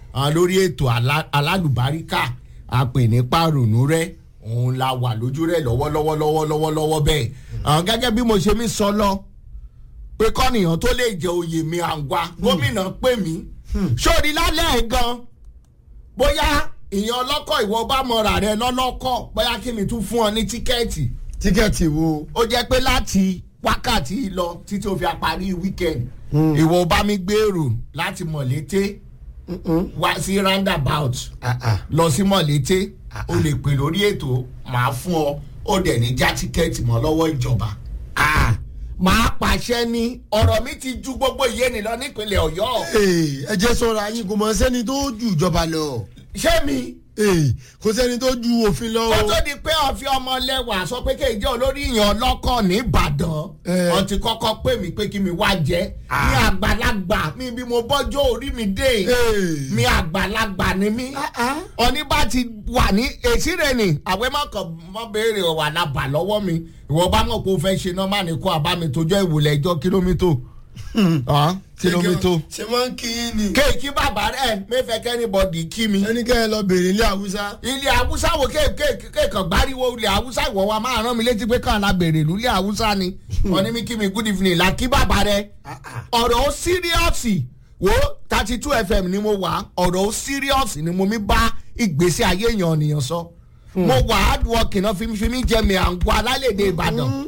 àwọn lórí ètò alá- alálùbáríkà àpè ní pàrònú rẹ òun la wà lójú rẹ lọ́wọ́lọ́wọ́ lọ́wọ́lọ́wọ́ lọ́wọ́ bẹ́ẹ̀ àwọn gẹ́gẹ́ bí mo ṣe mi sọ lọ pé kọ́nìyàn tó lè jẹ oyè mi àǹgbá gómìnà pè mí sórí lálẹ́ ẹ̀ gan bóyá ìyẹn ọlọ́kọ̀ ìwọ bá mọ̀ra rẹ lọ́lọ́kọ̀ bóyá kí mi tún fún ọ ní tíkẹ́ẹ̀tì tíkẹ́ẹ̀tì wo ó jẹ́ pé láti wákàtí lọ títí o fi àparí weekend ìwọ bá mi gbèrò láti mọ̀lété wá sí roundabout Ah, ah. lọ sí mọ̀lété o lè pè lórí ètò màá fún ọ ó dẹ̀ ní já tíkẹ́ẹ̀tì mọ́ lọ́wọ́ ìjọba. Ah, màá pàṣẹ ní ọ̀rọ̀ mi ti ju gbogbo ìyéni lọ nípínlẹ̀ ọ̀yọ́ Ee, ẹ jẹ́ sọ̀rọ̀ ayín kò mọ̀ sẹ́ni tó ju ìjọba lọ ṣé mi Ee, kò sẹ́ni tó ju òfin lọ kó tó di pé ọ̀fi ọmọ lẹ́wà sọ pé kéèjé olórí ìyàn ọlọ́kọ̀ nìbàdàn Eh. wọ́n ti kọ́kọ́ pè mí pé kí mi wá jẹ́ ní àgbàlagbà mi bí mo bọ́jọ́ orí mi dé Ee. mi àgbàlagbà ni mí ọní bá ti wà ní èsì rẹ̀ ni àwẹ̀ mọ̀kàn mọ́ béèrè wà lábà lọ́wọ́ mi ìwọ bá mọ̀ pé o fẹ́ ṣe nọ́mbà ní kó àbámi tójọ́ ìwòlẹ̀ ẹjọ́ kílómítò Ah, kílómítò ṣe máa ń kí yín ni kéèkì bàbá rẹ̀ mẹ́fẹ̀ẹ́ kẹ́nìbọ̀dì kí mi ẹni kẹ́ ẹ lọ bèrè ilé haúsá ilé haúsá wo kéèkàn gbáriwo ilé haúsá ìwọ wa máa rán mi létí pé kàn la bèrè ìlú ilé haúsá ni wọn ní mi kí mi good evening la kí bàbá rẹ ọ̀rọ̀ ó síríọ̀sì wo thirty two fm ni mo wà ọ̀rọ̀ ó síríọ̀sì ni mo mi bá ìgbésí ayé èèyàn ènìyàn sọ mo wà hard working náà fi mi fi mi jẹ mi à ń gbọ́ alálèdè ìbàdàn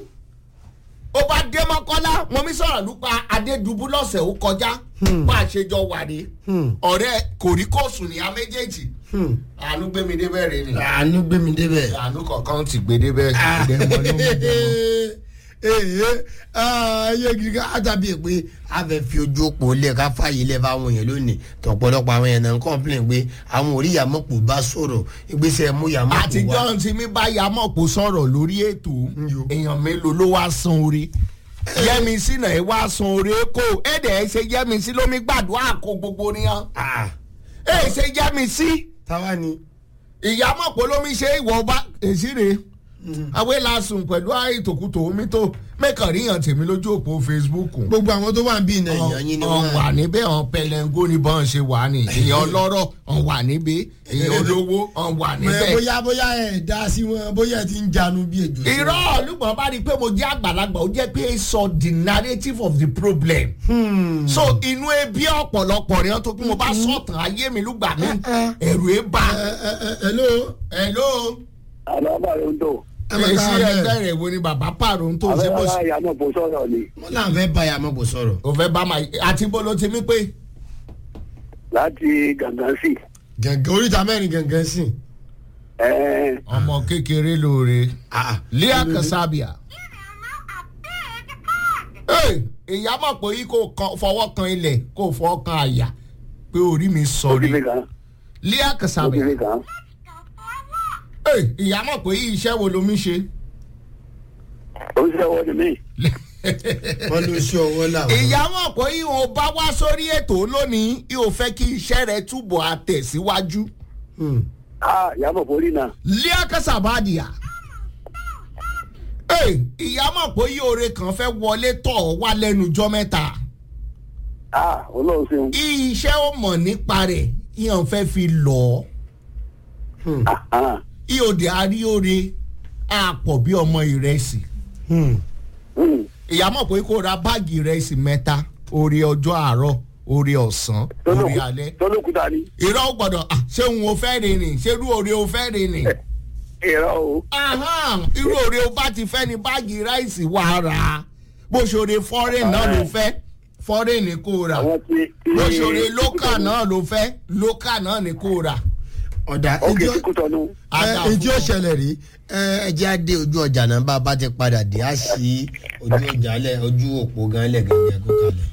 ó bá dé mọ́kọ́lá mo mi sọ̀rọ̀ nípa adédùbú lọ́sẹ̀ ó kọjá bá a ṣe jọ wà rí ọ̀rẹ́ kòríkòsùn ní a méjèèjì àánú gbé mi débẹ̀ rè ni àánú gbé mi débẹ̀. àánú kọ̀ọ̀kan ti gbé débẹ̀ dẹ́mọ̀ ló mú dẹ́mọ̀. ee ayé gidi ká àtàbí pé a fẹ́ fi ojú òpó lẹ̀ ká fààyè lẹ̀ fáwọn èèyàn lónìí tọ̀pọ̀lọpọ̀ àwọn èèyàn náà ń kọ́ńpìlìn pé àwọn orí yàmọ̀pọ̀ bá sọ̀rọ̀ ìgbésẹ̀ mú yàmọ̀pọ̀ wá. àtijọ́ tí mi bá ya mọ̀pọ̀ sọ̀rọ̀ lórí ètò Yo. èèyàn mélòó ló wá san orí yẹmísí náà ẹ wá san orí kó èdè ẹ ṣe yẹmísí lómi gbàdúrà kó gbogbo nìyẹn Ah, ẹ ṣe yẹmísí táwa ni. ìyá mọ̀pọ̀ lómi ṣe ìwọ bá èsì rè awé lásùn pẹ̀lú àìtòkùtò omi tó mẹ́kàn ríyàn tèmi lójú òpó facebook gbogbo àwọn tó wà ń bí iná èèyàn yín ni ọ̀n wọ́n. wà níbẹ̀ ọ̀n pẹlẹ́ngó ni bọ́n ṣe wà ní èèyàn ọlọ́rọ̀ ọ̀n wà níbẹ̀ èèyàn olówó ọ̀n wà Mẹ, níbẹ̀. bóyá bóyá ẹ̀ dá sí wọn bóyá ẹ ti ń janu bí ejò. sí wọn. irọ́ olùgbọ̀n bá rí i pé mo jẹ́ àgbàlagbà ó jẹ́ pé sọ the narrative of the problem. so inú ebi ọ̀pọ̀lọpọ̀ rẹ̀ tó kí mo bá sọ̀tàn ayé mi lùgbà mi ẹ̀rù ẹ̀ bá. ẹ ẹ ẹ hello. hello àlọ́bà ló ń tò. ẹ máa ká èsì bẹ́ẹ̀. ẹgbẹ́ rẹ̀ wo ni bàbá pààrọ̀ tó ṣe bó ṣe. àbẹ́rẹ́ ìyá náà kò sọ̀rọ̀ ni wọ́n là ń fẹ́ bá yàmọ̀ bò sọ̀rọ̀. o fẹ́ bá ma àti bó ló ti mí pé. láti gàngán sí. gàngán oríta mẹ́rin gàngán sí. ẹ̀ẹ́n ọmọ kékeré lóore Ah, lea kasabia. Hey, ìyá mọ̀ pé yìí kò kan- fọwọ́ kan ilẹ̀ kò fọwọ́ kan àyà pé orí mi sọ̀rí òkìlì kan lea kasabia. òkìlì kan. Hey, ìyá mọ̀ pé yìí iṣẹ́ wo lomi ṣe. ó ń sẹ́wọ́ ni mí. wọ́n ló ṣe ọwọ́ làwọn. ìyá mọ̀ pé yìí ò bá wá sórí ètò lónìí yìí ò fẹ́ kí iṣẹ́ rẹ̀ túbọ̀ àtẹ̀síwájú. Hmm. a yàmọ̀ forí náà. lea kasabadia. Hey, ìyá mọ̀ pé yìí oore kan fẹ́ wọlé tọ̀ ọ́ wá lẹ́nu jọ́ mẹ́ta. a olóhùn ṣeun. iṣẹ́ ó mọ̀ nípa rẹ̀ yíyan fẹ́ fi lọ ọ́ Ah, ìhòòdì àríore àpọ̀ bí ọmọ ìrẹsì Hmm. hmm. ìyá mọ̀ pé kó ra báàgì ìrẹsì mẹ́ta orí ọjọ́ àárọ̀ orí ọ̀sán orí alẹ́ tọ́lọ́kùtà ni. irọ́ ó gbọ́dọ̀ ah, ṣé òun ò fẹ́ rìn rìn ṣé irú òre ò fẹ́ rìn rìn ìrọ̀ o. Ahán, irú òre ò bá ti fẹ́ ni báàgì ráìsì wà á rà á bó ṣòre fọ́rìn náà ló fẹ́ fọ́rìn ni kò rà àwọn tí. bó ṣòre lókà náà ló fẹ́ lókà náà ni kò rà. ọ̀dà òkè ìjọ tí kò tọ́nu. Ada ẹ ìjọ fún ọ. ṣẹlẹ̀ rí ẹ ẹ jẹ́ àdé ojú ọjà náà bá a bá ti padà dé á sí ojú ọjà lẹ̀ ojú òpó gan lẹ̀ gẹ́gẹ́ kó kalẹ̀.